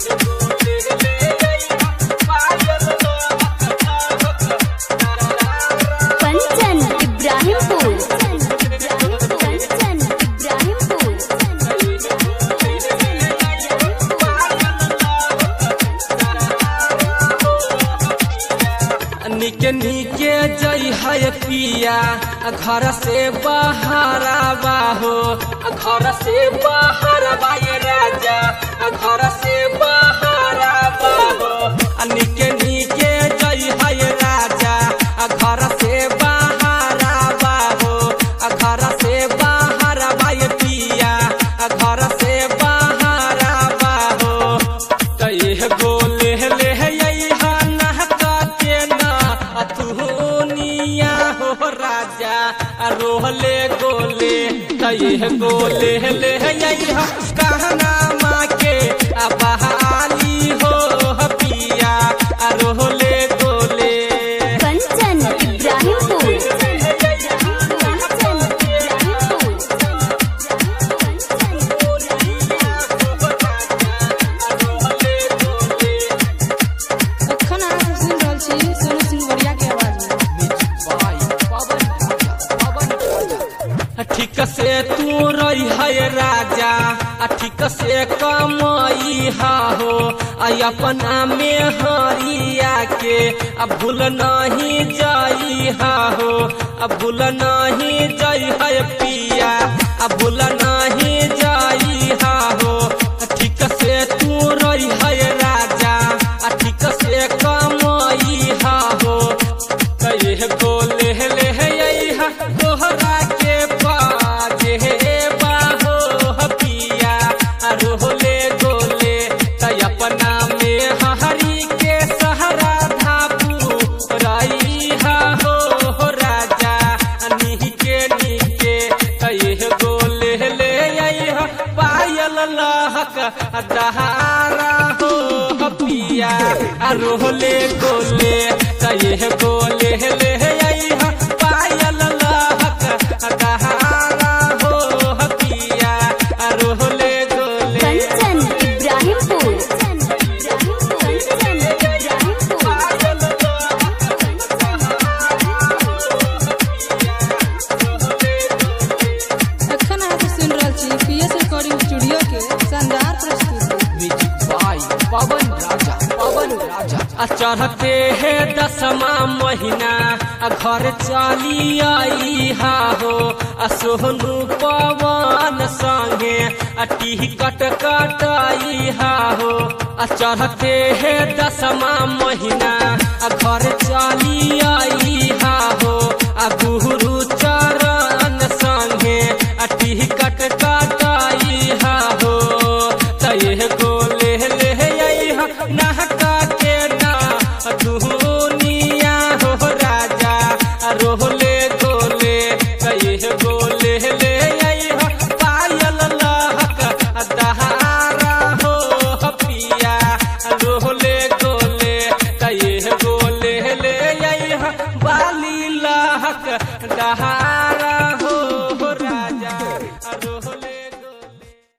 कंचन इब्राहिमपुर कंचन इब्राहिमपुर निके निके जई है पिया घर से बाहर बाहो घर से बाहर बाए राजा घर से बाहर बाहो निके निके जई है राजा घर से बाहर बाहो घर से बाहर बाए पिया घर से बाहर बाहो कई गोले ले यहा नहका के ना अतुनिया हो राजा रोहले गोले कई गोले ले यहा कहना माँ के अबहाली हो पिया रोहले गोले कंचन इब्राहिमपुर कंचन अखन अहाँ सब सुनि रहल छी सोनू सिंह वरिया के आवाज में ठीक से तू रही है राजा आ ठीक से कमाई हा हो आ अपना में हरिया के आ भूल नहीं जाई हा हो आ भूल नहीं जाई है पिया आ भूल नहीं जाई हा हो ठीक से तू रही है राजा आ ठीक से कमाई हा हो कहे गोले ले यहा तोहरा के बाजे बाहो पिया रोहले गोले तय अपना में हरी के सहारा धापू रही हा हो राजा निके निके कहे गोले ले यहा पायल लहक दहारा हो पिया रोहले गोले कहे गोले ले यहा पायल लहक दहारा हो पिया रोहले गोले कंचन इब्राहिमपुर कंचन इब्राहिमपुर अखन अहाँ सब सुनि रहल छी पीएस रिकॉर्डिंग स्टूडियो के शानदार प्रस्तुति पवन राजा पवन राजा चढ़ते है दसवा महीना आ घर चली आई हा हो आ सोहनु पवन संगे आ टिकट कटाई हा हो आ चढ़ते है दसवा महीना आ घर